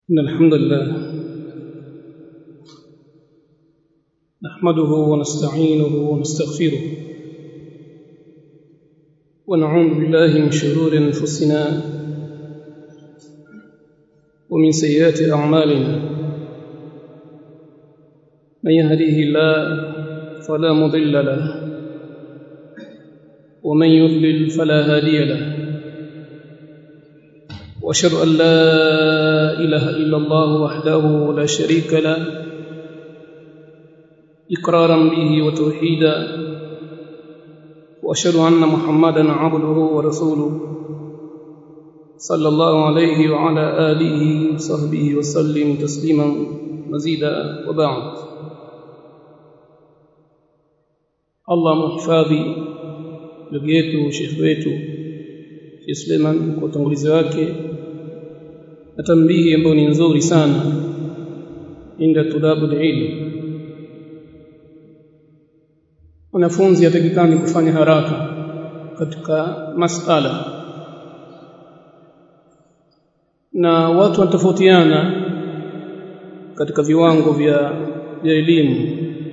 إن الحمد لله نحمده ونستعينه ونستغفره ونعوذ بالله من شرور أنفسنا ومن سيئات أعمالنا من يهديه الله فلا مضل له ومن يضلل فلا هادي له واشهد ان لا اله الا الله وحده لا شريك له اقرارا به وتوحيدا واشهد ان محمدا عبده ورسوله صلى الله عليه وعلى اله وصحبه وسلم تسليما مزيدا وبعد الله محفظي ndugu yetu shekhi wetu Sheikh Suleiman kwa utangulizi wake na tambihi ambayo ni nzuri sana inda tudabu ilm wanafunzi yatakikani kufanya haraka katika masala na watu wanatofautiana katika viwango vya vya elimu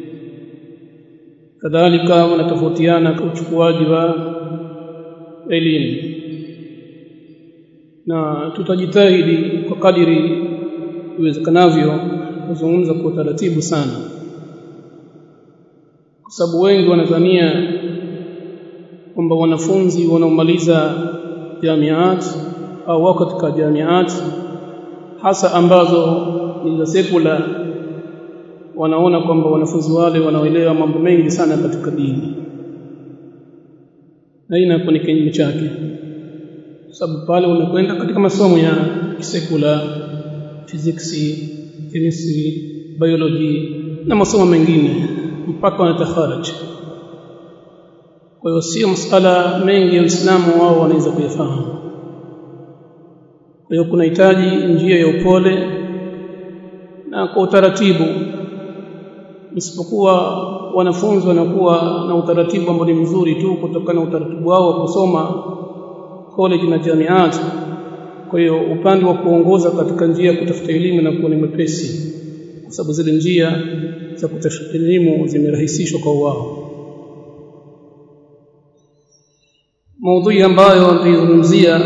kadhalika wanatofautiana kwa uchukuaji wa elimu na tutajitahidi kwa kadiri iwezekanavyo kuzungumza kwa utaratibu sana kwa sababu wengi wanadhania kwamba wanafunzi wanaomaliza jamiat au wako katika jamiat hasa ambazo ni za sekula wanaona kwamba wanafunzi wale wanaoelewa mambo mengi sana katika dini na hii inakuwa ni kinyume chake sababu pale unakwenda katika masomo ya kisekula physics chemistry biology na masomo mengine mpaka wanatakharaj kwa hiyo sio masala mengi ya Uislamu wao wanaweza kuyafahamu kwa hiyo kunahitaji njia ya upole na kwa utaratibu isipokuwa wanafunzi wanakuwa na utaratibu ambao ni mzuri tu kutokana na utaratibu wao wa kusoma college na jamiat kwa hiyo upande wa kuongoza katika njia ya kutafuta elimu na kuwa ni mwepesi kwa sababu zile njia za kutafuta elimu zimerahisishwa kwa wao maudhui ambayo nitaizungumzia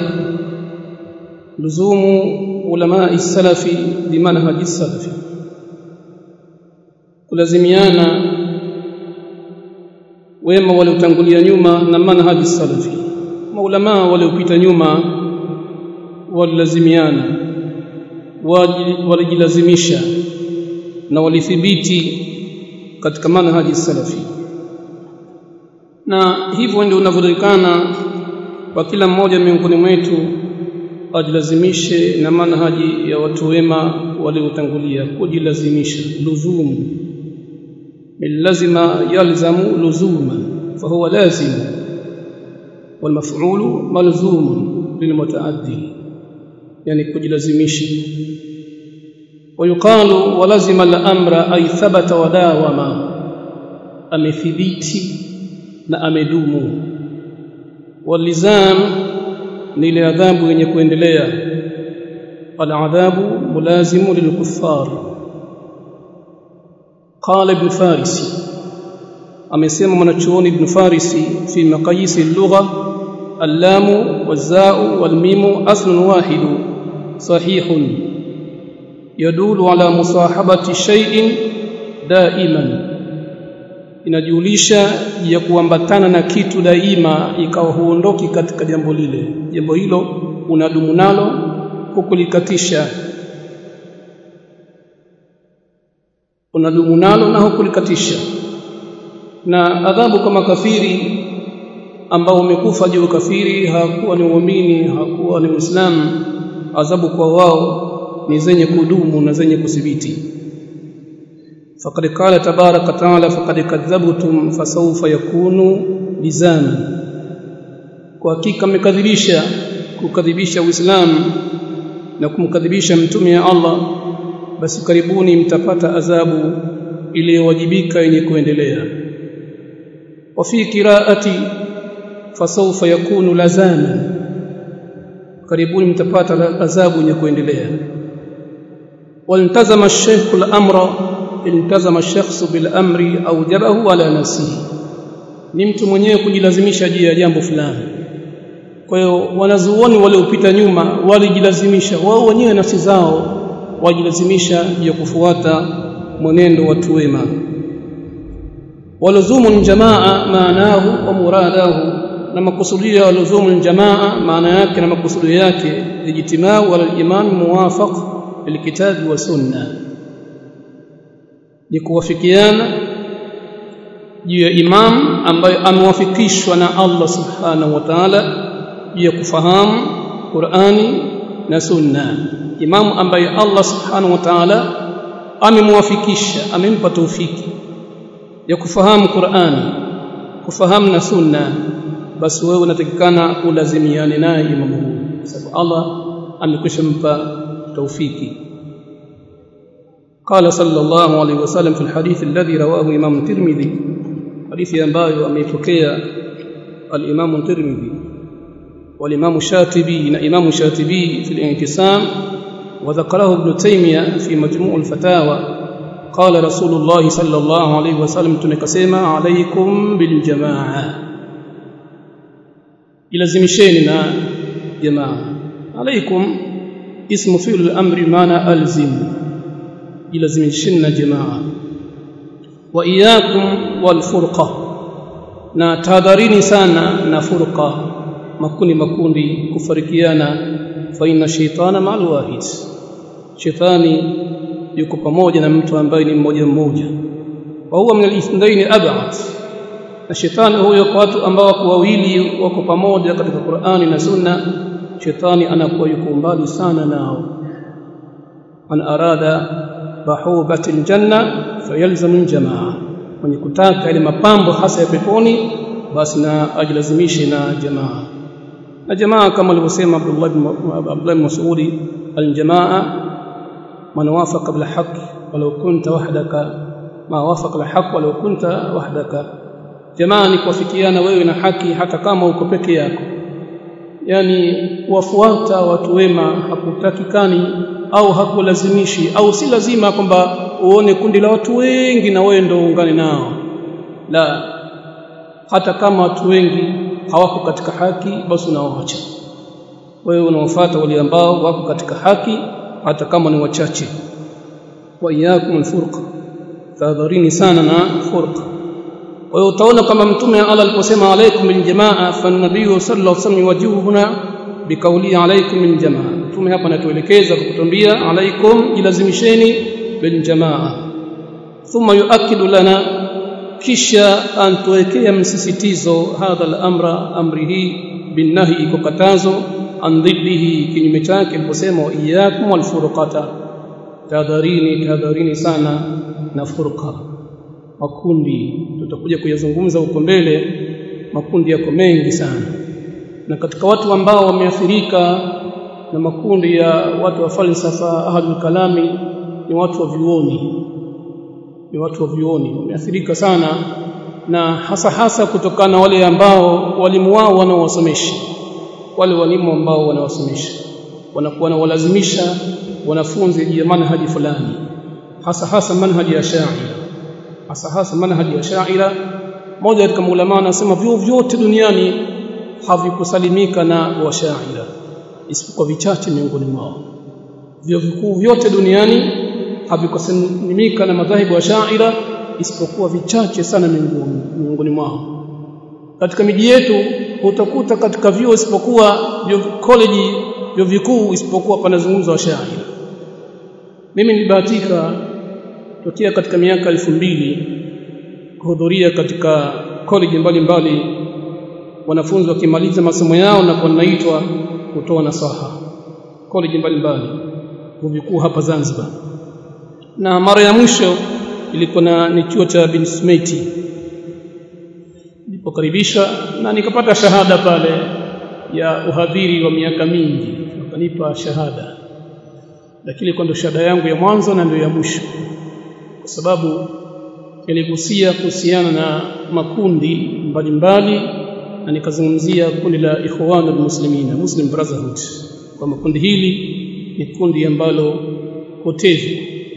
luzumu ulama salafi bimanhaji salafi kulazimiana wema waliotangulia nyuma na manhaji salafi maulama waliopita nyuma walilazimiana walijilazimisha na walithibiti katika manhaji salafi na hivyo ndio unavyojulikana kwa kila mmoja miongoni mwetu ajilazimishe na manhaji ya watu wema waliotangulia kujilazimisha luzumu lazima yalzamu luzuma fahuwa lazim والمفعول ملزوم للمتعدي يعني كجلزمشي ويقال ولزم الامر اي ثبت وداوم امثبتي na amedumu walizam ni ile adhabu yenye kuendelea aladhabu mulazimu lilkuffar qala ibn farisi amesema mwanachuoni ibn farisi fi maqayis al-lugha اللام والزاء والميم اصل واحد صحيح يدل على مصاحبه شيء دائما inajulisha ya kuambatana na kitu daima ikawa huondoki katika jambo lile jambo hilo unadumu nalo hukulikatisha unadumu nalo na hukulikatisha na adhabu kama kafiri ambao umekufa juu kafiri hakuwa ni muumini hakuwa ni muislamu adhabu kwa wao ni zenye kudumu na zenye kuthibiti faqad qala tabaraka taala faqad kadhabtum fasawfa yakunu lizami kwa hakika mmekadhibisha kukadhibisha uislamu na kumkadhibisha mtume ya Allah basi karibuni mtapata adhabu iliyowajibika yenye kuendelea wa fi qiraati fasawfa yakunu lazama karibuni mtapata adhabu yenye kuendelea والتزم الشيخ الأمر التزم الشخص بالأمر أوجبه على نفسه ni mtu mwenyewe kujilazimisha juu ya jambo fulani kwa hiyo wanazuoni waliopita nyuma walijilazimisha wao wenyewe nafsi zao wajilazimisha juu ya kufuata mwenendo watu wema waluzumu jamaa maanahu wa muradahu na makusudio ya luzumu jamaa maana yake na makusudio yake ijtimau ala al-iman muwafaq bilkitabi wa sunna ni kuwafikiana juu ya imam ambaye amewafikishwa na Allah subhanahu wa ta'ala juu ya kufahamu Qur'ani na sunna imam ambaye Allah subhanahu wa ta'ala amemwafikisha amempa taufiki ya kufahamu Qur'ani kufahamu na sunna basi wewe unatakikana ulazimiane naye imamu huyu sababu Allah amekwisha mpa taufiki قال صلى الله عليه وسلم في الحديث الذي رواه امام الترمذي حديث ambayo ameipokea al-Imam الترمذي والإمام الشاتبي إمام الشاتبي في الانقسام وذكره ابن تيمية في مجموع الفتاوى قال رسول الله صلى الله عليه وسلم تنكسيما عليكم بالجماعة يلزمشين نا جماعة عليكم اسم فعل الأمر معنى ألزم يلزمشن جماعة وإياكم والفرقة na tahadharini sana na furqa makundi makundi kufarikiana fa inna shaytana ma'al wahid shaytani yuko pamoja na mtu ambaye ni mmoja mmoja wa huwa min al-ithnaini ab'ad na shetani huyo kwa watu ambao wako wawili wako pamoja katika Qur'ani na Sunna shetani anakuwa yuko mbali sana nao man arada bahubati aljanna fayalzamu aljamaa mwenye kutaka ile mapambo hasa ya peponi basi na ajilazimishe na jamaa na jamaa kama alivyosema Abdullah ibn Abdullah ibn Mas'ud aljamaa man wafaqa bil haqq walau kunta wahdaka ma wafaqa al haqq walau kunta wahdaka jamaa ni kuwafikiana wewe na haki hata kama uko peke yako yani kuwafuata watu wema hakutakikani au hakulazimishi au si lazima kwamba uone kundi la watu wengi na wewe ndio uungane nao la hata kama watu wengi hawako katika haki basi unawaacha wewe unawafuata wale ambao wako katika haki hata kama ni wachache wa iyakum alfurqa tahadharini sana na furqa kwa hiyo utaona kama mtume Allah aliposema alaikum bil jamaa fa nabii sallallahu alaihi wasallam wajibu huna bikauli alaikum bil jamaa mtume hapa anatuelekeza kwa kutuambia alaikum jilazimisheni bil jamaa thumma yuakidu lana kisha antuwekea msisitizo hadha al-amra amri hii binnahi kwa katazo an dhiddihi kinyume chake aliposema iyyakum wal furqata tahadharini tahadharini sana na furqa makundi tutakuja kuyazungumza huko mbele makundi yako mengi sana na katika watu ambao wameathirika na makundi ya watu wa falsafa ahlul kalami ni watu wa vyuoni ni watu wa vyuoni wameathirika sana na hasa hasa kutokana na wale ambao walimu wao wanaowasomesha wale walimu ambao wanawasomesha wanakuwa wanawalazimisha wanafunzi juu ya manhaji fulani hasa hasa manhaji ya shaira hasa hasa manhaji ya shaira moja katika maulama anasema vyuo vyote duniani havikusalimika na washaira isipokuwa vichache miongoni mwao vyuo vikuu vyote duniani havikusalimika na madhahibu ya shaira isipokuwa vichache sana miongoni mwao katika miji yetu utakuta katika vyuo isipokuwa vyuo college vyuo vikuu isipokuwa panazungumza washaira mimi nilibahatika tokea katika miaka elfu mbili kuhudhuria katika college mbalimbali wanafunzi wakimaliza masomo yao na wanaitwa kutoa nasaha college mbalimbali vikuu hapa Zanzibar na mara ya mwisho ilikuwa na ni chuo cha bin Smeiti nilipokaribisha na nikapata shahada pale ya uhadhiri wa miaka mingi wakanipa shahada lakini kwa ndo shahada yangu ya mwanzo na ndio ya mwisho kwa sababu niligusia kuhusiana na makundi mbalimbali na nikazungumzia kundi la ikhwanul muslimina muslim brotherhood kwa makundi hili ni kundi ambalo potevu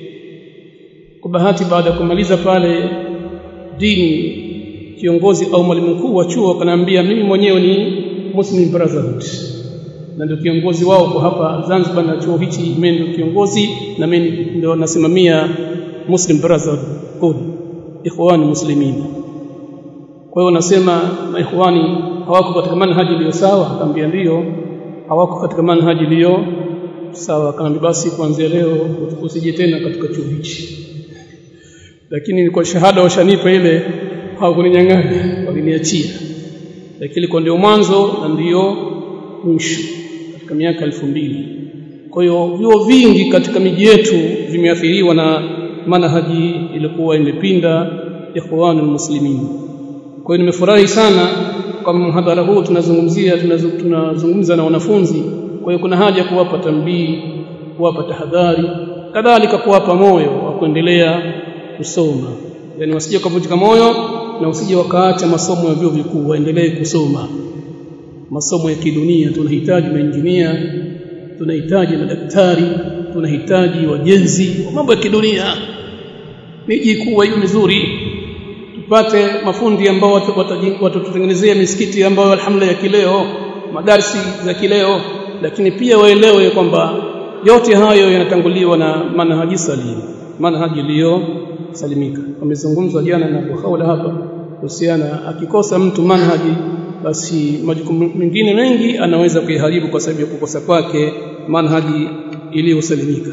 kwa bahati baada ya kumaliza pale dini kiongozi au mwalimu mkuu wa chuo akaniambia mimi mwenyewe ni Muslim Brotherhood na ndio kiongozi wao kwa hapa Zanzibar na chuo hichi mimi ndio kiongozi na mimi ndio nasimamia Muslim Brotherhood ikhwani muslimin kwa hiyo nasema maikhwani hawako katika manhaji iliyo sawa akamwambia ndio hawako katika manhaji iliyo sawa akamwambia basi kuanzia leo usije tena katika chuo hichi lakini kwa shahada washanipa ile hawakuninyang'anya waliniachia lakini kwa ndio mwanzo na ndio mwisho katika miaka elfu mbili kwa hiyo vyuo vingi katika miji yetu vimeathiriwa na manhaji ilikuwa imepinda ikhwanul muslimin kwa hiyo nimefurahi sana kwa mhadhara huu tunazungumzia tunazungumza na wanafunzi kwa hiyo kuna haja kuwapa tambii kuwapa tahadhari kadhalika kuwapa moyo wa kuendelea kusoma yani wasije kuvunjika moyo na usije wakaacha masomo ya vyuo vikuu waendelee kusoma masomo ya kidunia tunahitaji mainjinia tunahitaji madaktari tunahitaji wajenzi wa mambo ya kidunia miji kuwa hiyo mizuri tupate mafundi ambao watatutengenezea misikiti ambayo alhamdulillah ya kileo madarsi za kileo lakini pia waelewe kwamba yote hayo yanatanguliwa na manhaji salim manhaji iliyo salimika wamezungumzwa jana na kuhaula hapa kuhusiana akikosa mtu manhaji basi majukumu mengine mengi anaweza kuiharibu kwa sababu ya kukosa kwake manhaji iliyosalimika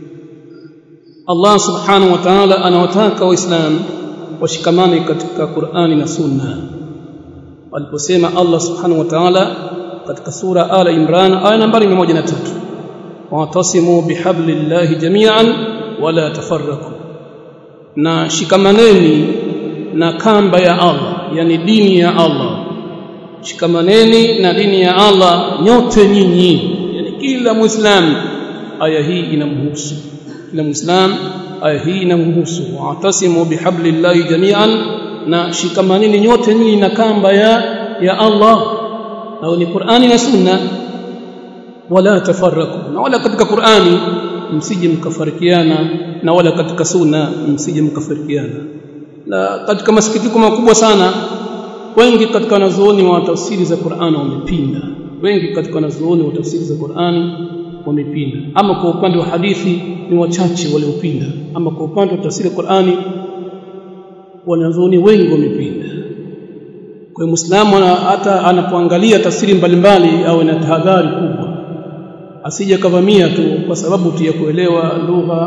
Allah subhanahu wa ta'ala anawataka waislamu washikamane katika Qur'ani na Sunna aliposema Allah subhanahu wa ta'ala katika sura Ala Imran aya nambari 103 wa'tasimu bihablillahi jami'an wala tafarraqu na shikamaneni na kamba ya Allah yani dini ya Allah shikamaneni na dini ya Allah nyote nyinyi yani kila muislamu aya hii inamhusu kila muislamu aya hii inamhusu wa'tasimu bihablillahi jami'an na shikamaneni nyote nyinyi na kamba ya ya Allah au ni Qur'ani na Sunna wala tafarraku na wala katika Qur'ani msije mkafarikiana na wala katika Sunna msije mkafarikiana na katika masikitiko makubwa sana wengi katika wanazuoni wa tafsiri za Qur'ani wamepinda wengi katika wanazuoni wa tafsiri za Qur'ani wamepinda ama kwa upande wa hadithi ni wachache waliopinda ama kwa upande wa tafsiri ya Qur'ani wanazuoni wengi wamepinda kwa muislamu hata anapoangalia tafsiri mbalimbali awe na tahadhari kubwa asije kavamia tu kwa sababu tu ya kuelewa lugha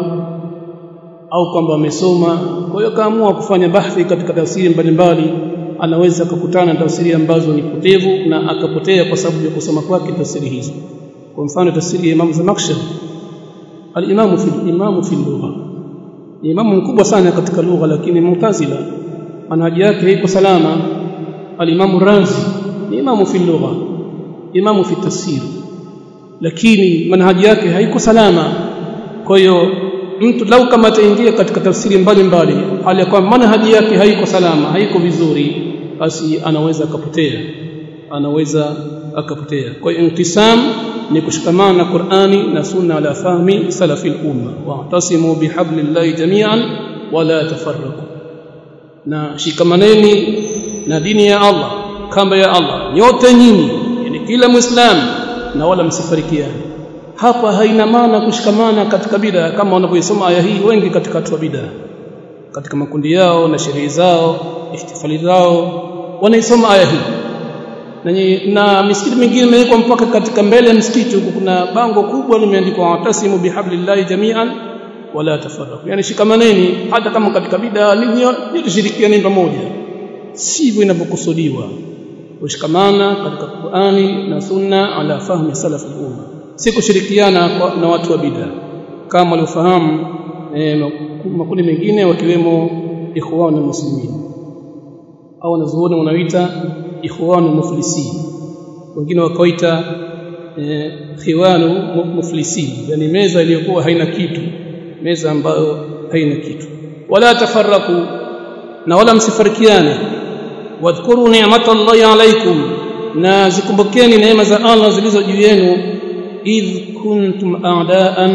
au kwamba amesoma kwa hiyo kaamua kufanya bahthi katika tafsiri mbalimbali anaweza kukutana na tafsiri ambazo ni potevu na akapotea kwa sababu ya kusoma kwake tafsiri hizo kwa mfano tafsiri ya Imam Zamakhshari al-Imam fi al-Imam fi lugha ni imamu mkubwa sana katika lugha lakini mutazila manhaji yake haiko salama al-Imam Razi ni imamu fi lugha imamu fi tafsir lakini manhaji yake haiko salama kwa hiyo mtu lau kama ataingia katika tafsiri mbalimbali hali ya kwamba manhaji yake haiko salama haiko vizuri basi anaweza akapotea anaweza akapotea kwa hiyo intisam ni kushikamana na Qur'ani na sunna ala fahmi salafi al-umma wa'tasimu bihablillahi jami'an wala tafarraqu na shikamaneni na dini ya Allah kamba ya Allah nyote nyinyi yani kila muislamu na wala msifarikiane hapa haina maana kushikamana katika bid'a kama wanavyosoma aya hii wengi katika watu wa bid'a katika makundi yao na sherehe zao ihtifali zao wanaisoma aya hii na, na misikiti mingine imewekwa mpaka katika mbele ya msikiti huko kuna bango kubwa limeandikwa watasimu bihablillahi jami'an wala tafarraqu yani shikamaneni hata kama katika bid'a nyote shirikianeni pamoja sivyo inavyokusudiwa kushikamana katika Qur'ani na Sunna ala fahmi salaf al-umma si kushirikiana na watu wa bid'a kama waliofahamu eh, makundi mengine wakiwemo ikhwan muslimin au wanazuoni wanaoita ikhwan muflisin wengine wakaita eh, khiwanu muflisin yani meza iliyokuwa haina kitu meza ambayo haina kitu wala tafarraku na wala msifarikiane wadhkuru ni'matallahi alaykum na zikumbukeni neema za Allah zilizo juu yenu idh kuntum a'daan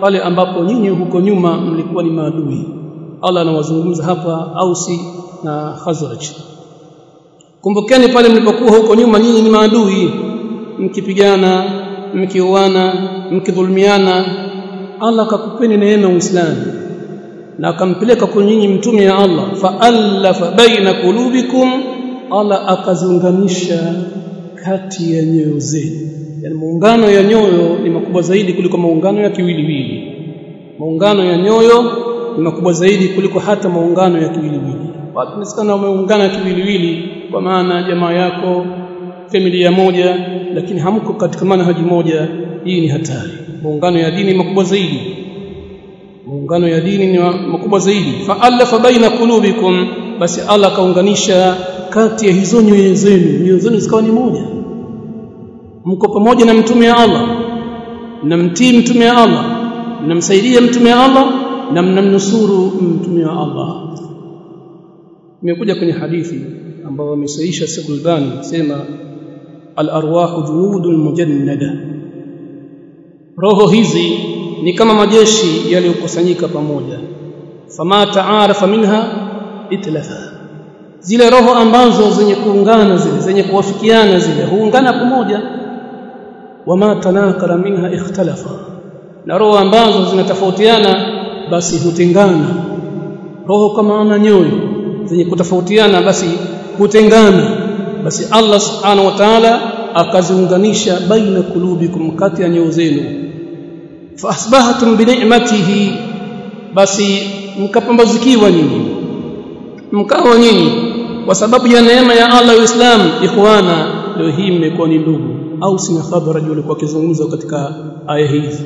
pale ambapo nyinyi huko nyuma mlikuwa ni maadui Allah anawazungumza hapa Ausi na Khazraj kumbukeni pale mlipokuwa huko nyuma nyinyi ni maadui mkipigana mkiuana mkidhulumiana Allah akakupeni neema Uislamu na akampeleka kwa nyinyi mtume ya Allah fa'alafa baina qulubikum Allah akaziunganisha kati ya nyoyo zenu yani muungano ya nyoyo ni makubwa zaidi kuliko maungano ya kiwiliwili maungano ya nyoyo ni makubwa zaidi kuliko hata maungano ya kiwiliwili watu nasikana wameungana kiwiliwili kwa maana jamaa yako familia moja lakini hamko katika manhaji moja hii ni hatari muungano ya dini makubwa zaidi muungano ya dini ni makubwa zaidi fa'alafa baina qulubikum basi Allah kaunganisha kati ya hizo nyoyo zenu nyoyo zenu zikawa ni moja mko pamoja na mtume wa Allah mnamtii mtume wa Allah mnamsaidia mtume wa Allah na mnamnusuru mtume wa Allah imekuja kwenye hadithi ambayo amesaisha Sheikh Albani sema al-arwahu junudul mujannada roho hizi ni kama majeshi yaliyokusanyika pamoja fama taarafa minha itlafa zile roho ambazo zenye kuungana zile zenye kuwafikiana zile huungana pamoja wama tanakara minha ikhtalafa na roho ambazo zinatofautiana basi hutengana roho kama ana nyoyo zenye kutofautiana basi hutengana basi Allah subhanahu wa ta'ala akaziunganisha baina kulubikum kati ya nyoyo zenu faasbahatum bi ni'matihi basi mkapambazikiwa nyinyi mkawa nyinyi kwa sababu ya neema ya Allah Uislamu ikhwana leo hii mmekuwa ni ndugu au sina habari yule kwa kizungumzo katika aya hizi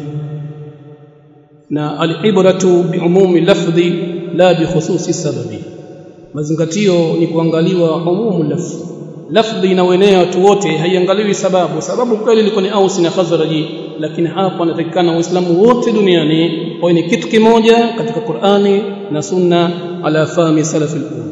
na al-ibratu bi umumi lafdhi la bi khususi sababi mazingatio ni kuangaliwa umumu lafdhi lafdhi inaoenea watu wote haiangaliwi sababu sababu kweli ilikuwa ni Aus na Khazraji lakini hapa anatakikana waislamu wote duniani wawe ni kitu kimoja katika Qur'ani na Sunna ala fahmi salaf al-umma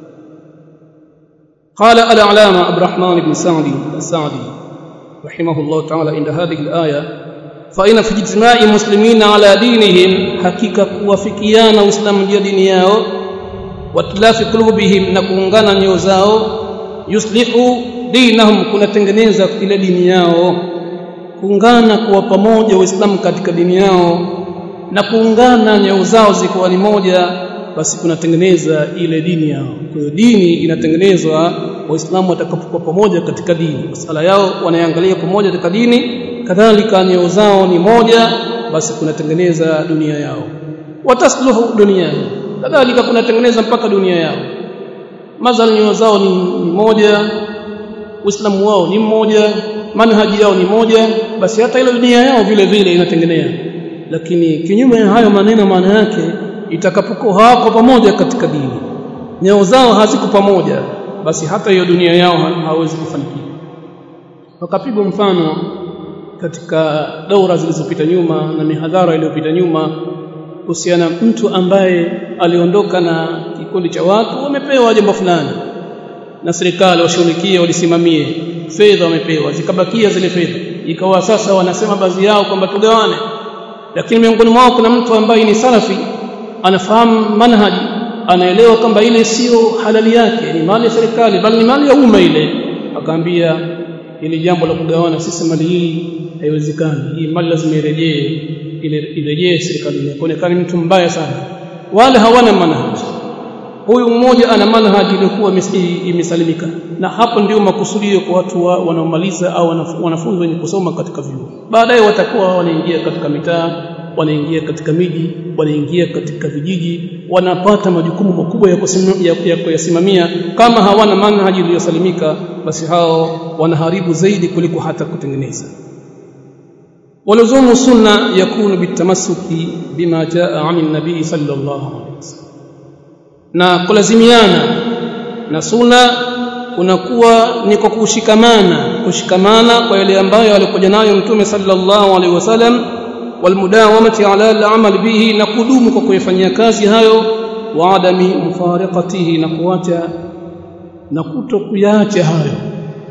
قال العلامة عبد الرحمن بن سعدي السعدي رحمه الله تعالى عند هذه الآية فإن في اجتماع المسلمين على دينهم حقيقة kuwafikiana Uislamu juu ya dini yao watilafi qulubihim na kuungana nyoyo zao yuslihu dinahum kunatengeneza ile dini yao kuungana kuwa pamoja waislamu katika dini yao na kuungana nyoyo zao zikuwa ni moja basi kunatengeneza ile dini yao kwa hiyo dini inatengenezwa waislamu watakapokuwa pamoja katika dini masala yao wanaangalia pamoja katika dini kadhalika nyoyo zao ni moja basi kunatengeneza dunia yao watasluhu dunia kadhalika kunatengeneza mpaka dunia yao mazal nyoyo zao ni moja uislamu wao ni mmoja manhaji yao ni moja basi hata ile dunia yao vile vile inatengenea lakini kinyume ya hayo maneno maana yake itakapokuwa hawako pamoja katika dini nyoyo zao haziko pamoja basi hata hiyo dunia yao hawezi kufanikiwa wakapigwa mfano katika daura zilizopita nyuma na mihadhara iliyopita nyuma kuhusiana mtu ambaye aliondoka na kikundi cha watu wamepewa jambo fulani na serikali washughulikie walisimamie fedha wamepewa zikabakia zile fedha ikawa sasa wanasema baadhi yao kwamba tugawane lakini miongoni mwao kuna mtu ambaye ni salafi anafahamu manhaji anaelewa kwamba ile sio halali yake ni mali ya serikali bali ni mali ya umma ile akaambia ili jambo la kugawana sisi mali hii haiwezekani hii mali lazima irejee ile irejee serikalini kuonekana mtu mbaya sana wale hawana manhaji huyu mmoja ana manhaji iliyokuwa imesalimika na hapo ndio makusudio kwa watu wa, wanaomaliza au wanafunzi wenye kusoma katika vyuo baadaye watakuwa wanaingia katika mitaa wanaingia katika miji wanaingia katika vijiji wanapata majukumu makubwa ya kuyasimamia kama hawana manhaji iliyosalimika basi hao wanaharibu zaidi kuliko hata kutengeneza ولزوم السنه يكون بالتمسك بما جاء عن النبي صلى الله عليه وسلم na kulazimiana na sunna kunakuwa ni kwa kushikamana kushikamana kwa yale ambayo alikuja nayo mtume sallallahu alaihi wasallam walmudawamati ala al-amal bihi na kudumu kwa kuyafanyia kazi hayo wa adami mufariqatihi na kuacha na kutokuacha hayo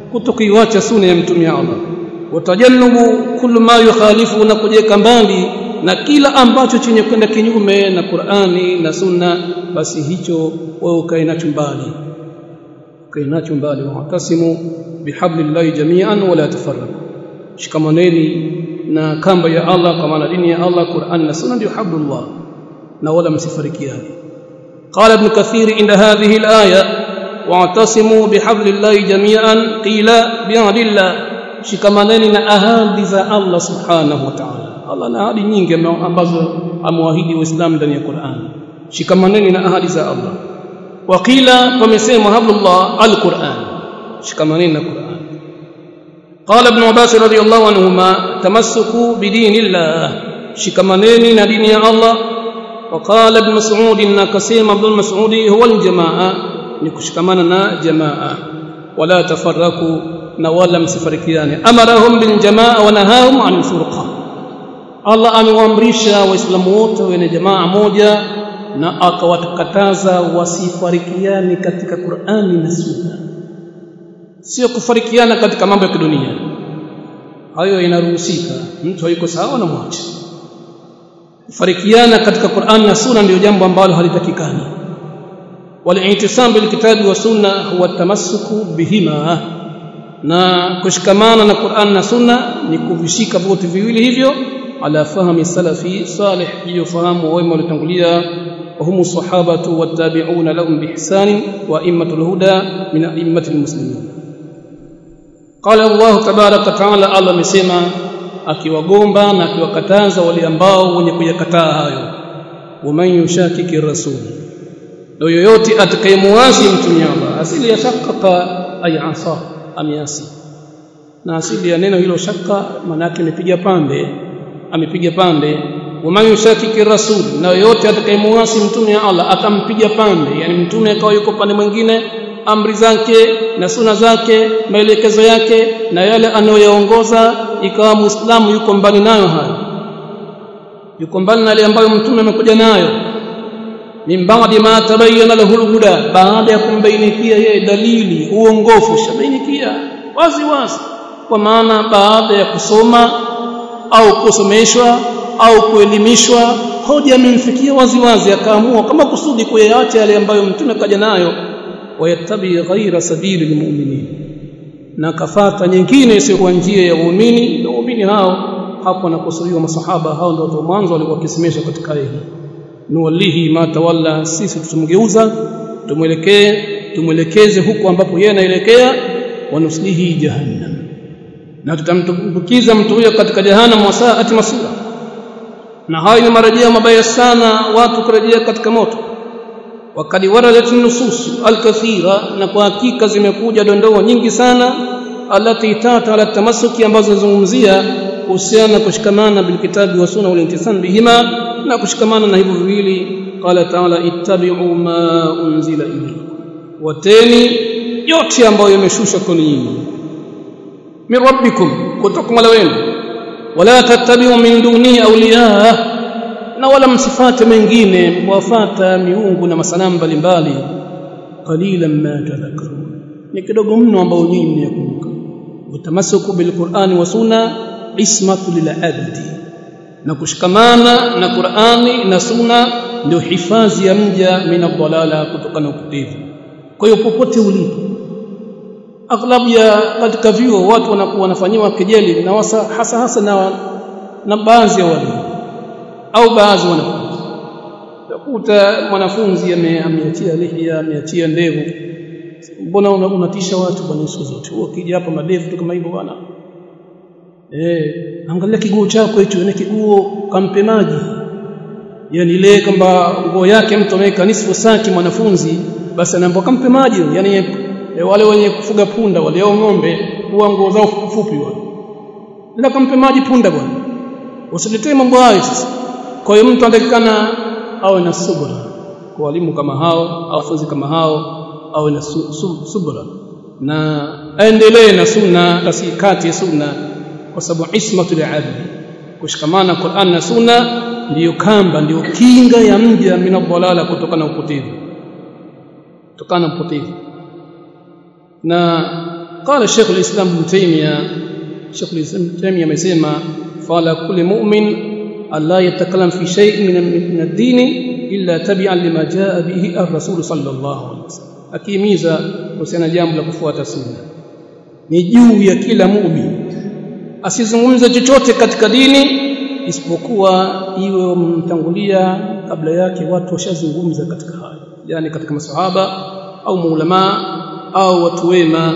kutokuiacha sunna ya mtume Allah watajannubu kullu ma yukhalifu na kujeka mbali na kila ambacho chenye kwenda kinyume na Qur'ani na Sunna basi hicho wewe ukae nacho mbali ukae nacho mbali wa'tasimu bihablillahi jami'an wala tafarraqu shikamaneni na kamba ya Allah kwa maana dini ya Allah Qur'an na Sunna ndio hablullah na wala msifarikiane قال ابن كثير عند هذه الآية واعتصموا بحبل الله جميعا قيل بعهد الله shikamaneni na ahadi za Allah subhanahu wa ta'ala Allah na ahadi nyingi ambazo amewaahidi waislamu ndani ya Qur'an shikamaneni na ahadi za Allah waqila pamesema hablullah alquran shikamaneni na Qur'an قال ابن عباس رضي الله عنهما تمسكوا بدين الله shikamaneni na dini ya Allah وقال ابن مسعود نكسيم ابن مسعود هو الجماعه نكشكمنا جماعه ولا تفرقوا ولا مسفركيان امرهم بالجماعه ونهاهم عن الفرقه Allah amewaamrisha waislamu wote wenye jamaa moja na akawakataza wasifarikiane katika Qur'ani na Sunna sio kufarikiana katika mambo ya kidunia hayo inaruhusika mtu hayuko sawa na mwache kufarikiana katika Qur'an na Sunna ndio jambo ambalo halitakikani wal-i'tisam bil kitabi wa sunna huwa tamassuku bihima na kushikamana na Qur'an na Sunna ni kuvishika vyote viwili hivyo ala fahmi salafi salih hiyo fahamu wema waliotangulia وهم الصحابة والتابعون لهم بإحسان وأئمة الهدى من أئمة المسلمين قال الله تبارك وتعالى الله مسيما akiwagomba na akiwakataza wale ambao wenye kuyakataa hayo waman yushakiki rasul ndio yoyote atakayemuasi mtume Allah asili ya shakka ay asa amiasi na asili ya neno hilo shakka maana yake amepiga pande amepiga pande waman yushakiki rasul na yoyote atakayemuasi mtume wa Allah akampiga pande yani mtume akawa yuko pande mwingine amri zake na suna zake maelekezo yake na yale anayoyaongoza ikawa muislamu yuko mbali nayo hayo yuko mbali na yale ambayo mtume amekuja nayo min ba'di ma tabayyana lahu al-huda baada ya kumbainikia yeye dalili uongofu shabainikia wazi wazi kwa maana baada ya kusoma au kusomeshwa au kuelimishwa hoja imemfikia wazi wazi akaamua kama kusudi kuyaacha yale ambayo mtume kaja nayo wayattabi ghaira sabili lilmu'minin na kafata nyingine isiyo njia ya waumini na waumini hao hapo nakusudiwa masahaba hao ndio watu mwanzo walikuwa kisimamisha katika hili nuwallihi ma tawalla sisi tutamgeuza tumwelekee tumwelekeze huko ambapo yeye anaelekea wanuslihi jahannam na tutamtumbukiza mtu huyo katika jahannam wasaati masura na hayo ni marejeo mabaya sana watu kurejea katika moto wakati waradat nusus alkathira na kwa hakika zimekuja dondoo nyingi sana alati tata ala tamassuki ambazo zinazungumzia kuhusiana na kushikamana bilkitabi wa sunna wal intisam bihima na kushikamana na hivyo viwili qala taala ittabi'u ma unzila ilaykum wateni yote ambayo yameshushwa kwenu nyinyi min rabbikum kutoka mola wenu wala tattabi'u min dunihi awliya na wala msifate mengine mwafata miungu na masanamu mbalimbali qalilan ma tadhakkarun ni kidogo mno ambao nyinyi mnakumbuka utamasuku bilqur'ani wa sunna ismatu lilabdi na kushikamana na Qur'ani na sunna ndio hifadhi ya mja mina dhalala kutokana na upotevu kwa hiyo popote ulipo aghlabu ya katika vyuo watu wanakuwa wanafanyiwa kejeli na wasa, hasa hasa na na baadhi ya walimu au baadhi wanafunzi utakuta mwanafunzi ameachia lihya ameachia ndevu mbona unatisha watu bwana siku zote ukija hapa madevu tu kama hivyo bwana eh angalia kiguo chako hicho ni kiguo kampe maji yani ile kwamba nguo yake mtu ameweka nisfu saki mwanafunzi basi anaambiwa kampe maji yani e, wale wenye kufuga punda wale au ng'ombe huwa nguo zao fupi wale ndio kampe maji punda bwana usiletee mambo hayo sasa kwa hiyo mtu anatakikana awe na subra kwa walimu kama hao au wanafunzi kama hao awe na su, su, subra na aendelee na sunna kasikati sunna kwa sababu ismatu li'abdi kushikamana Qur'an na sunna ndiyo kamba ndiyo kinga ya mja mina dhalala kutokana na upotevu kutokana na upotevu na قال الشيخ الإسلام ابن تيمية الشيخ الإسلام ابن تيمية amesema fala kulli mu'min alla yatakallam fi shay'in min ad-din illa tabi'an lima jaa bihi ar-rasul sallallahu alaihi wasallam akihimiza kuhusiana jambo la kufuata sunna ni juu ya kila muumini asizungumze chochote katika dini isipokuwa iwe wamtangulia kabla yake watu washazungumza katika hayo yani katika masahaba au maulama au watu wema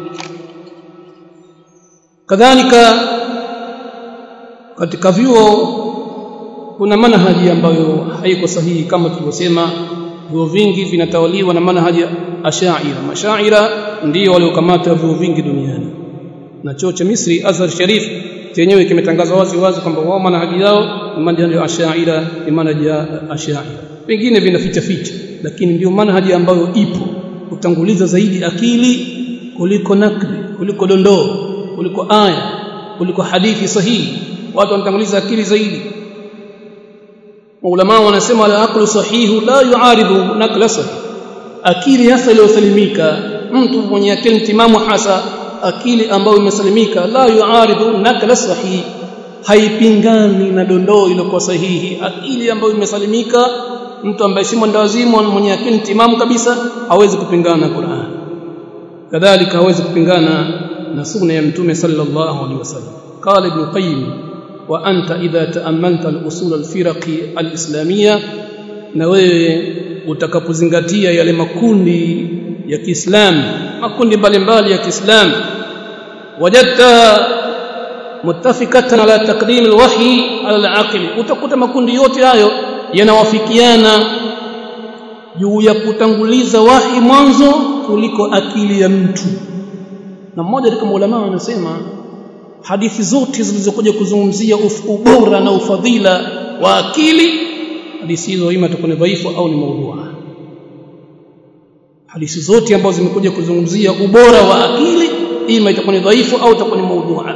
kadhalika katika vyuo kuna manhaji ambayo haiko sahihi kama tulivyosema vyuo vingi vinatawaliwa na manhaji ashaira mashaira ndio waliokamata vyuo vingi duniani na chuo cha Misri Azhar Sharif chenyewe kimetangaza wazi wazi kwamba wao manhaji yao ni manhaji ya ashaira ni manhaji ya ashaira pengine vinaficha ficha lakini ndio manhaji ambayo ipo kutanguliza zaidi akili kuliko nakli kuliko dondoo kuliko aya kuliko hadithi sahihi watu wanatanguliza akili zaidi maulama wanasema al aqlu sahihu la yuaridu nakla sahih akili hasa iliyosalimika mtu mwenye akili timamu hasa akili ambayo imesalimika la yuaridu nakla sahih haipingani na dondoo iliyokuwa sahihi akili ambayo imesalimika mtu ambaye si mwendawazimu mwenye akili timamu kabisa hawezi kupingana na Qur'an kadhalika hawezi kupingana na sunna ya mtume sallallahu alaihi wasallam qala ibn qayyim wa anta idha ta'ammalta al-usul al-firaqi al-islamiyya na wewe utakapozingatia yale makundi ya Kiislamu makundi mbalimbali ya Kiislamu wajadta muttafikatan ala taqdim al-wahyi ala al-aql utakuta makundi yote hayo yanawafikiana juu ya kutanguliza wahi mwanzo kuliko akili ya mtu na mmoja katika ulama anasema hadithi zote zilizokuja kuzungumzia ubora na ufadhila wa akili hadithi hizo ima itakuwa ni dhaifu au ni maudhua hadithi zote ambazo zimekuja kuzungumzia ubora wa akili ima itakuwa ni dhaifu au itakuwa ni maudhua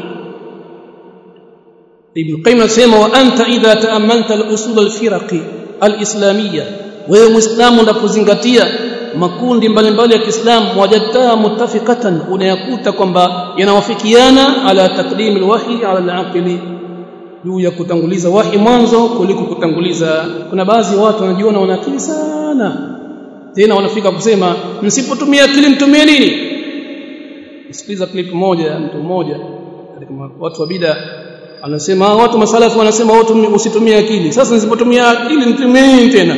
Ibn Qayyim anasema wa anta idha ta'ammalta al-usul al-firaqi al-islamiyya wewe muislamu unapozingatia makundi mbalimbali ya Kiislamu wajadta muttafiqatan unayakuta kwamba yanawafikiana ala taqdim al-wahyi ala al-aqli juu ya kutanguliza wahi mwanzo kuliko kutanguliza kuna baadhi ya watu wanajiona wana akili sana tena wanafika kusema msipotumia akili mtumie nini sikiliza clip moja mtu mmoja katika watu wa bid'a anasema watu masalafu wanasema watu usitumie akili sasa nisipotumia akili nitumie nini tena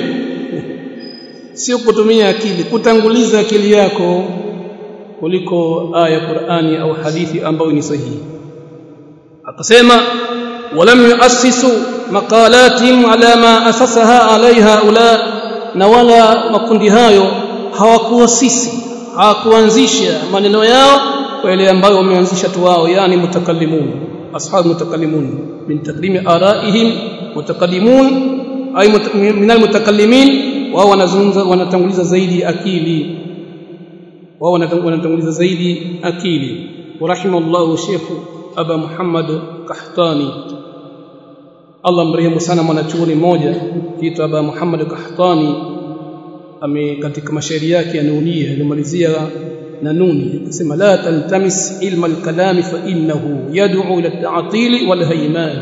sio kutumia akili kutanguliza akili yako kuliko aya Qur'ani au hadithi ambayo ni sahihi akasema walam yuassisu maqalatihim ala ma asasaha alaiha ula na wala makundi hayo hawakuasisi hawakuanzisha maneno yao kwa ile ambayo wameanzisha tu wao yani mutakallimun ashab mutakallimun min taqdimi araihim mutakallimun ay min almutakallimin wao wanazungumza wanatanguliza zaidi akili wao wanatanguliza zaidi akili warahimallahu Sheikh Aba Muhammad Kahtani Allah mrehemu sana mwanachuoni mmoja kiitwa Aba Muhammad Kahtani ame katika mashairi yake anunia alimalizia na nuni akasema la taltamis ilma al-kalam fa innahu yad'u ila at-ta'til wal hayman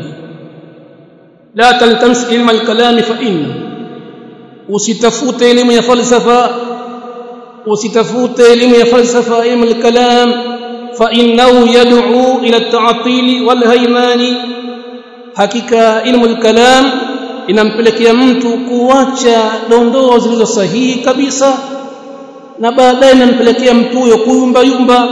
la taltamis ilma al-kalam fa innahu usitafute elimu ya falsafa usitafute elimu ya falsafa ilmu al-kalam fa innahu yad'u ila at-ta'til wal hayman hakika ilmu al-kalam inampelekea mtu kuacha dondoo zilizo sahihi kabisa na baadaye inampelekea mtu huyo kuyumba yumba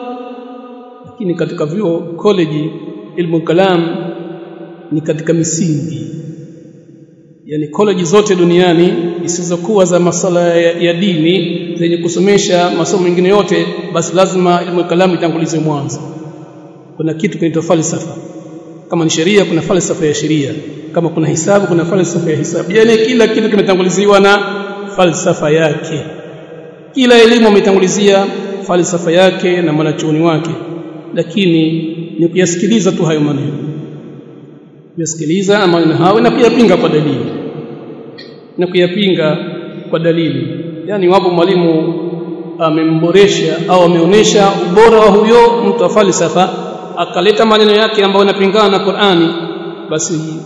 lakini katika vyuo college ilmu kalam ni katika misingi yani college zote duniani zisizokuwa za masala ya, ya dini zenye kusomesha masomo mengine yote basi lazima ilmu kalam itangulizwe mwanzo kuna kitu kinaitwa falsafa kama ni sheria kuna falsafa ya sheria kama kuna hisabu kuna falsafa ya hisabu yani kila kitu kimetanguliziwa na falsafa yake kila elimu ametangulizia falsafa yake na mwanachuoni wake lakini ni kuyasikiliza tu hayo maneno kuyasikiliza maneno hayo na kuyapinga kwa dalili na kuyapinga kwa dalili yani wapo mwalimu amemboresha au ameonesha ubora wa huyo mtu wa falsafa akaleta maneno yake ambayo yanapingana na Qur'ani basi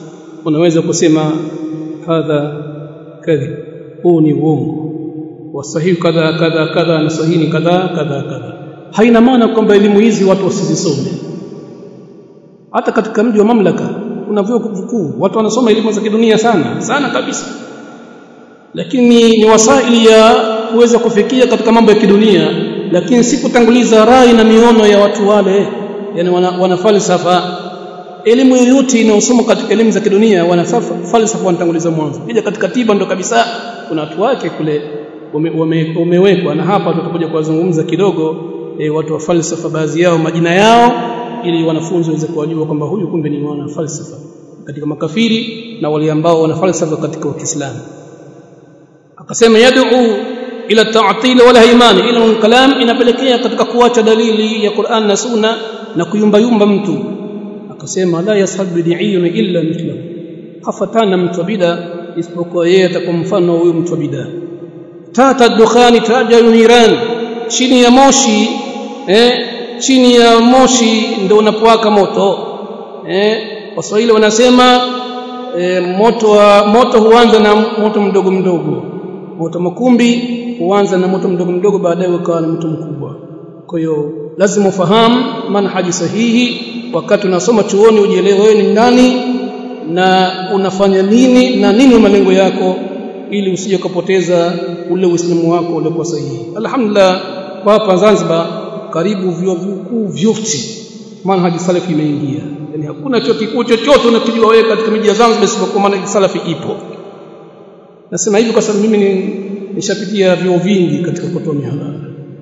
unaweza kusema hadha kadhib huu ni uongo wasahihi kadha kadha kadha na sahihi ni kadha kadha kadha haina maana kwamba elimu hizi watu wasizisome hata katika mji wa mamlaka kuna vyuo vikuu watu wanasoma elimu za kidunia sana sana kabisa lakini ni wasaili ya kuweza kufikia katika mambo ya kidunia lakini si kutanguliza rai na miono ya watu wale yani wana, wana falsafa elimu yoyote inayosoma katika elimu za kidunia wana falsafa wanatanguliza mwanzo kija katika tiba ndo kabisa kuna watu wake kule umewekwa ume, ume na hapa tutakuja kuwazungumza kidogo e, watu wa falsafa baadhi yao majina yao ili wanafunzi waweze kuwajua kwamba huyu kumbe ni mwana falsafa katika makafiri na wale ambao wana falsafa katika Uislamu akasema yad'u ila ta'til wala haimani ila kalam inapelekea katika kuacha dalili ya Qur'an na Sunna na kuyumbayumba mtu akasema la yashab bid'iyun illa mithlahu hafatana mtu bida isipokuwa yeye atakuwa mfano huyu mtu bida tata dukhani tajalu niran chini ya moshi eh chini ya moshi ndio unapowaka moto eh waswahili wanasema e, moto wa moto huanza na moto mdogo mdogo moto makumbi huanza na moto mdogo mdogo baadaye ukawa na moto mkubwa kwa hiyo lazima ufahamu manhaji sahihi wakati unasoma chuoni ujielewe wewe ni nani na unafanya nini na nini malengo yako ili usije kupoteza ule uislamu wako uliokuwa sahihi alhamdulillah kwa hapa Zanzibar karibu vyuo vikuu vyote manhaji salafi imeingia yani hakuna chuo kikuu chochote unakijua wewe katika miji ya Zanzibar isipokuwa manhaji salafi ipo nasema hivi kwa sababu mimi ni nishapitia vyuo vingi katika kutoa mihadhara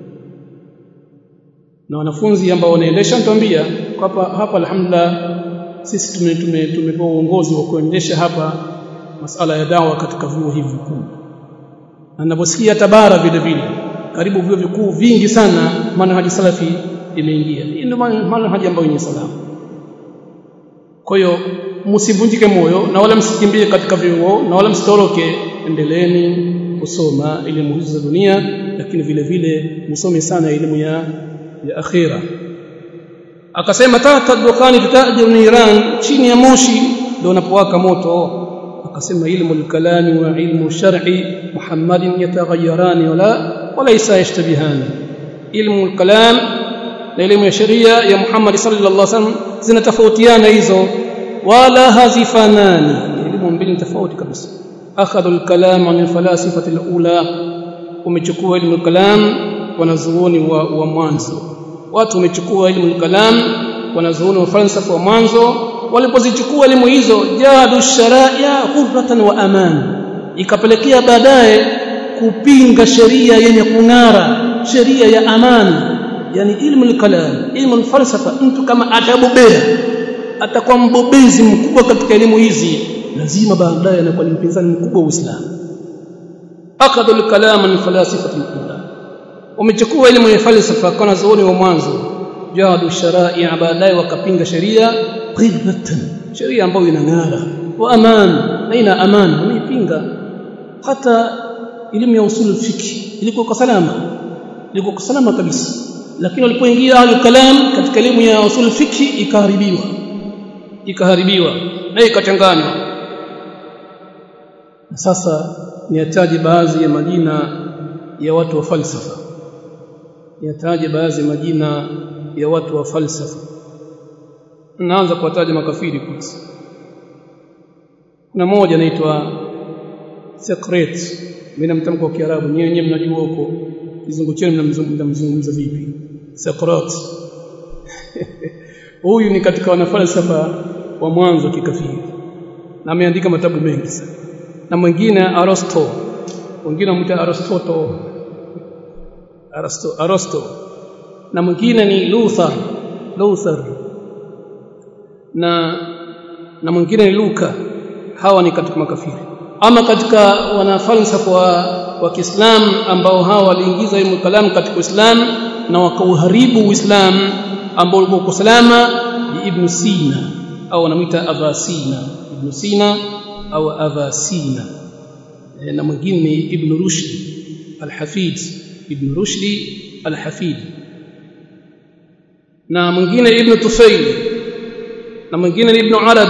na wanafunzi ambao wanaendesha nitambia hapa hapa alhamdulillah sisi tume tume tumepewa uongozi wa kuendesha hapa masala ya dawa katika vyuo hivi vikuu na ninaposikia tabara vile vile karibu vyuo vikuu vingi sana manhaji salafi imeingia hii ndio manhaji ambayo ni salama kwa hiyo msivunjike moyo na wala msikimbie katika vyuo na wala msitoroke endeleeni kusoma elimu hizo za dunia lakini vile vile msome sana elimu ya ya akhira akasema tata dukhani tatajiru niran chini ya moshi ndio unapowaka moto akasema ilmu al-kalami wa ilmu shar'i muhammadin yataghayyaran wala walaysa yashtabihani ilmu al-kalam na elimu ya sheria ya Muhammad sallallahu alaihi wasallam zinatofautiana hizo wala hazifanani elimu mbili tofauti kabisa akhadhu al-kalam min falasifati al-ula umechukua elimu al-kalam wanazuoni wa, wa mwanzo watu wamechukua elimu al-kalam wanazuoni wa falsafa wa mwanzo walipozichukua elimu hizo jadu sharia hurratan wa aman ikapelekea baadaye kupinga sheria yenye kung'ara sheria ya amani yani ilmu al-kalam ilmu al-falsafa mtu kama atabobea atakuwa mbobezi mkubwa katika elimu hizi lazima baadaye anakuwa ni mpinzani mkubwa wa Uislamu akadhu al-kalam min falasifati al-ula umechukua elimu ya falsafa kwa zuoni wa mwanzo jadu sharai baadaye wakapinga sheria qibatan sheria ambayo inang'ara wa aman na ina aman wameipinga hata elimu ya usul fiqh ilikuwa kwa salama ilikuwa kwa salama kabisa lakini walipoingia ahlul kalam katika elimu ya usul fiqh ikaharibiwa ikaharibiwa na ikachanganywa sasa niataje baadhi ya majina ya watu wa falsafa niataje baadhi ya majina ya watu wa falsafa naanza kuwataja makafiri kwanza kuna mmoja anaitwa Socrates mimi namtamka kwa Kiarabu nyewe nyewe mnajua huko kizungu chenu mnamzungumza vipi Socrates huyu ni katika wanafalsafa wa mwanzo kikafiri na ameandika matabu mengi sana na mwingine Aristo wengine wanamuita Aristotle Aristo Aristo na mwingine ni Luther Luther na na mwingine ni Luka hawa ni katika makafiri ama katika wanafalsafa wa, wa Kiislamu ambao hawa waliingiza ilmu kalam katika Uislamu na wakauharibu Uislamu ambao ulikuwa kwa salama ni Ibn Sina au wanamuita Avasina Ibn Sina au Avasina e, na mwingine ni Ibn Rushd Al-Hafid Ibn Rushd Al-Hafid na mwingine Ibn Tufayl na mwingine ni Ibn Arabi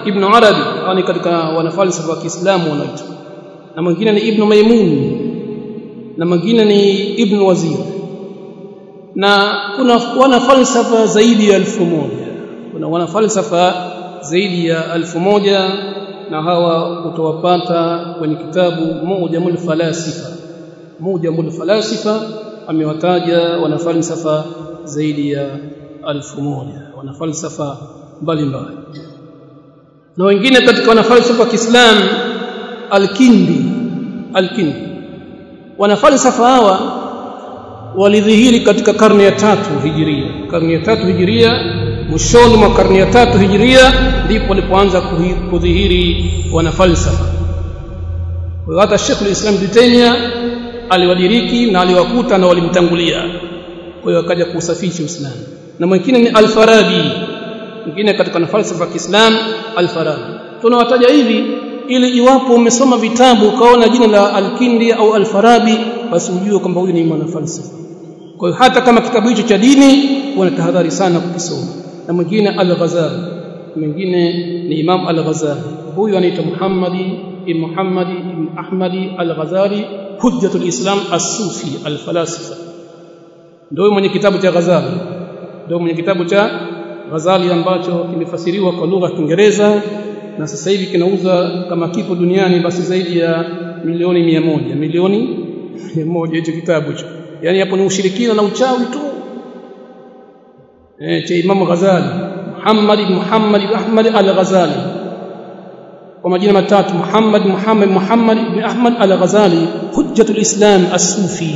ibn Arabi yani katika wanafalsafa wa Kiislamu wanaitwa na mwingine ni ibn Maimun na mwingine ni ibn Wazir na kuna wanafalsafa zaidi ya elfu moja kuna wanafalsafa zaidi ya elfu moja na hawa utawapata kwenye kitabu Mujamul Falasifa Mujamul Falasifa amewataja wanafalsafa zaidi ya elfu moja wanafalsafa mbalimbali na wengine katika wanafalsafa wa Kiislamu Al-Kindi Al-Kindi wanafalsafa hawa walidhihiri katika karne ya tatu hijiria karne ya tatu hijiria mwishoni mwa karne ya tatu hijiria ndipo walipoanza kudhihiri wanafalsafa kwa hata Sheikh al-Islam Ibn Taymiyyah aliwadiriki na aliwakuta na walimtangulia kwa hiyo akaja kusafisha Uislamu na mwingine ni Al-Farabi mwingine katika falsafa ya Kiislamu Al-Farabi tunawataja hivi ili iwapo umesoma vitabu ukaona jina la Al-Kindi au Al-Farabi basi ujue kwamba huyu ni mwanafalsafa kwa hiyo hata kama kitabu hicho cha dini wanatahadhari sana kukisoma na mwingine Al-Ghazali mwingine ni Imam Al-Ghazali huyu anaitwa Muhammadi ibn Muhammadi ibn Ahmadi Al-Ghazali Hujjatul Islam As-Sufi Al-Falasifa ndio mwenye kitabu cha Ghazali ndio mwenye kitabu cha Ghazali ambacho kimefasiriwa kwa lugha ya Kiingereza na sasa hivi kinauza kama kipo duniani basi zaidi ya milioni mia moja milioni mia moja hicho kitabu hicho yani hapo ni ushirikina na uchawi tu eh cha Imam Ghazali Muhammad ibn Muhammad ibn Ahmad al-Ghazali kwa majina matatu Muhammad Muhammad Muhammad ibn Ahmad al-Ghazali Hujjatul Islam As-Sufi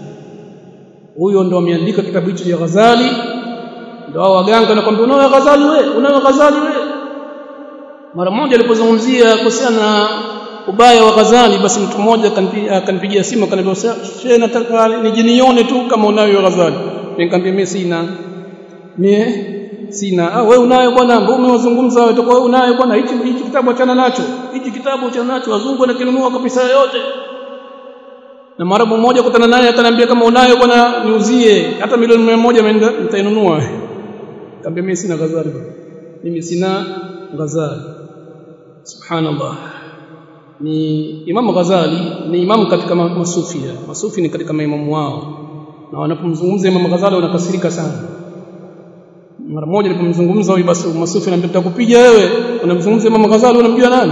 huyo ndo ameandika kitabu hicho cha Ghazali ndio hao waganga wanakuambia unayo Ghazali wewe unayo Ghazali wewe mara moja alipozungumzia kuhusiana na ubaya wa Ghazali basi mtu mmoja akanipigia simu akaniambia shehe nataka nijinione tu kama unayo Ghazali nikamwambia mimi sina mie sina ah wewe unayo bwana mbona umewazungumza wewe wewe unayo bwana hichi hichi kitabu achana nacho hichi kitabu achana nacho wazungu wanakinunua kwa pesa yote na marabu mmoja kutana naye akaniambia kama unayo bwana niuzie hata milioni 100 nitainunua nikamwambia mimi sina Ghazali mimi sina Ghazali subhanallah ni Imam Ghazali ni imamu katika masufia masufi ni katika maimamu wao na wanapomzungumza Imam Ghazali wanakasirika sana mara moja nilipomzungumza huyu basi masufi anambia nitakupiga wewe unamzungumza Imam Ghazali unamjua nani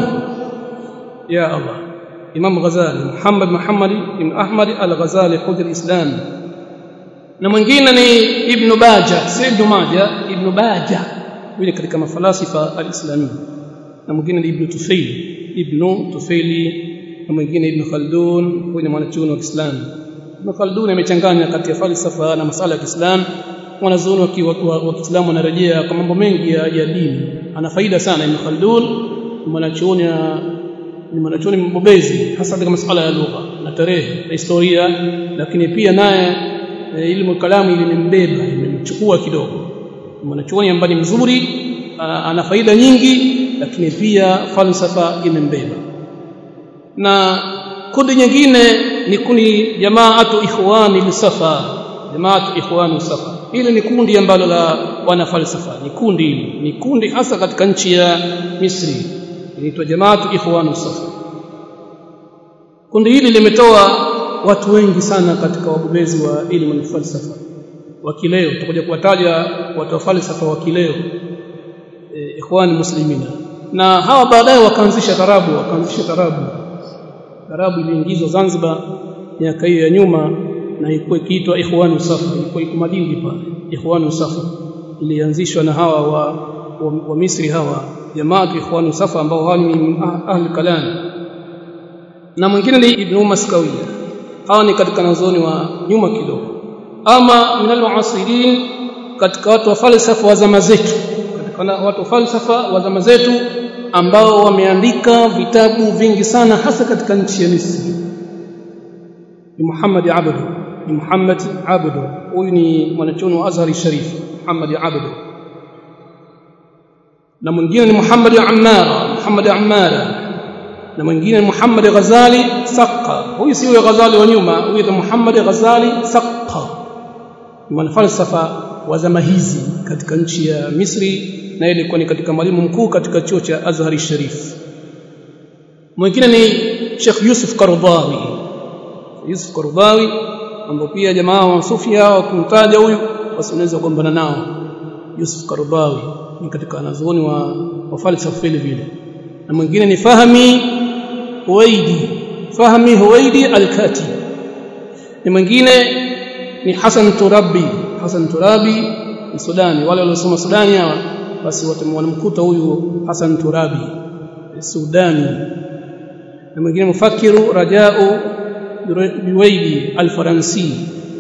ya Allah Imam Ghazali Muhammad Muhammad ibn Ahmad al-Ghazali hujja islam na mwingine ni Ibn Baja si Ibn Maja Ibn Baja yule katika mafalasifa al-Islami na mwingine ni Ibn Tufayl Ibn Tufayli na mwingine Ibn Khaldun huyu ni mwanachuoni wa Kiislamu Ibn Khaldun amechanganya kati ya falsafa na masala ya Kiislamu wanazuoni wa Kiislamu wanarejea kwa mambo mengi ya, ya dini ana faida sana Ibn Khaldun mwanachuoni ni mwanachuoni mbobezi hasa katika masuala ya lugha na tarehe na historia lakini pia naye e, ilmu kalamu ilimembeba imemchukua kidogo mwanachuoni ambaye ni mzuri ana faida nyingi lakini pia falsafa imembeba na kundi nyingine ni kundi jamaatu ikhwani lisafa jamaatu ikhwani safa hili ni kundi ambalo la wana falsafa ni kundi hili ni kundi hasa katika nchi ya Misri inaitwa jamaatu ikhwani safa kundi hili limetoa watu wengi sana katika wabobezi wa elimu na falsafa wa kileo tutakuja kuwataja watu wa falsafa wa kileo e, ikhwani muslimina na hawa baadaye wakaanzisha tarabu wakaanzisha tarabu tarabu iliingizwa Zanzibar miaka hiyo ya nyuma na ilikuwa ikiitwa ikhwani safa ilikuwa iko Madindi pale ikhwani safa ilianzishwa na hawa wa, wa, wa Misri hawa jamaa ikhwani safa ambao hawa ni ahli kalam na mwingine ni Ibn Maskawiya hawa ni katika nazoni wa nyuma kidogo ama minal muasirin katika watu wa falsafa wa zama zetu katika watu wa falsafa wa zama zetu ambao wameandika vitabu vingi sana hasa katika nchi ya Misri ni Muhammad Abdu ni Muhammad Abdu huyu ni mwanachuoni wa Azhari Sharif Muhammad Abdu na mwingine ni Muhammad Ammara Muhammad Ammara na mwingine Muhammad Ghazali Saqqa huyu si yule Ghazali wa nyuma huyu ni Muhammad Ghazali Saqqa ni mwanafalsafa wa zama hizi katika nchi ya Misri na ilikuwa ni katika mwalimu mkuu katika chuo cha Azhari Sharif mwingine ni Sheikh Yusuf Qaradawi Yusuf Qaradawi ambao pia jamaa wa Sufia wakimtaja huyu basi unaweza kugombana nao Yusuf Qaradawi ni katika wanazuoni wa, wa falsafa vile vile na mwingine ni Fahmi Huwaidi Fahmi Huwaidi al-Katib ni mwingine ni Hassan Turabi Hassan Turabi ni Sudani wale waliosoma Sudani hawa basi watamkuta huyu Hassan Turabi Sudani na mwingine mufakiru Rajau Biwaidi al-Faransi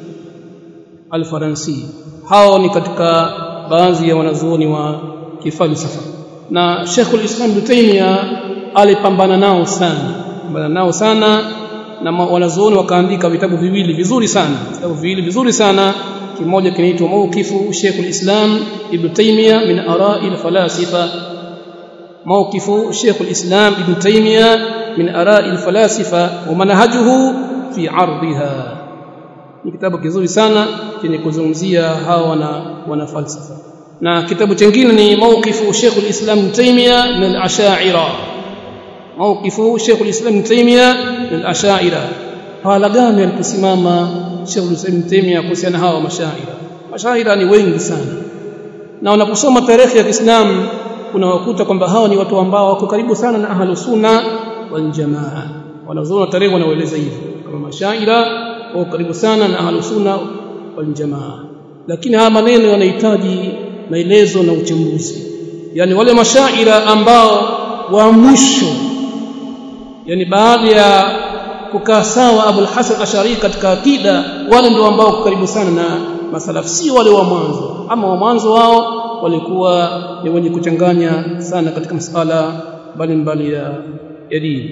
al-Faransi hao ni katika baadhi ya wanazuoni wa kifalsafa na Sheikhul Islam Ibn Taymiyyah alipambana nao sana pambana nao sana na wanazuoni wakaandika vitabu viwili vizuri sana vitabu viwili vizuri sana kimoja kinaitwa Mawqifu Sheikhul Islam Ibn Taymiyyah min ara'i al-falasifa Mawqifu Sheikhul Islam Ibn Taymiyyah min ara'i al-falasifa wa manhajuhu fi 'ardiha ni kitabu kizuri sana chenye kuzungumzia hawa wana wana falsafa na kitabu kingine ni mawqifu Sheikh al-Islam Ibn Taymiyyah min al-Ash'ira mawqifu Sheikh al-Islam Ibn Taymiyyah min al-Ash'ira hala gani aliposimama Sheikh al-Islam Ibn Taymiyyah kuhusiana hawa mashaira mashaira ni wengi sana na unaposoma tarehe ya Kiislamu unawakuta kwamba hawa ni watu ambao wako karibu sana na ahlus sunna wal jamaa wanazoona tarehe wanaoeleza hivyo kama mashaira wako karibu sana na ahlus sunna wal jamaa lakini haya maneno yanahitaji maelezo na uchambuzi yani wale mashaira ambao wa mwisho yani baada ya kukaa sawa Abu al-Hasan Ashari katika akida wale ndio ambao karibu sana na masalafu si wale wa mwanzo ama wa mwanzo wao walikuwa ni wenye kuchanganya sana katika masala mbalimbali ya ya dini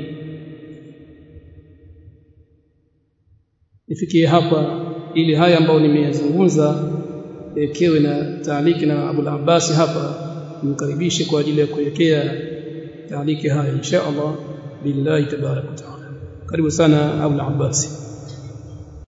nifikie hapa ili haya ambayo nimeyazungumza ekewe na taaliki na Abu al-Abbas hapa nimkaribishe kwa ajili ya kuelekea taaliki haya insha Allah billahi tabarak wa taala karibu sana Abu al-Abbas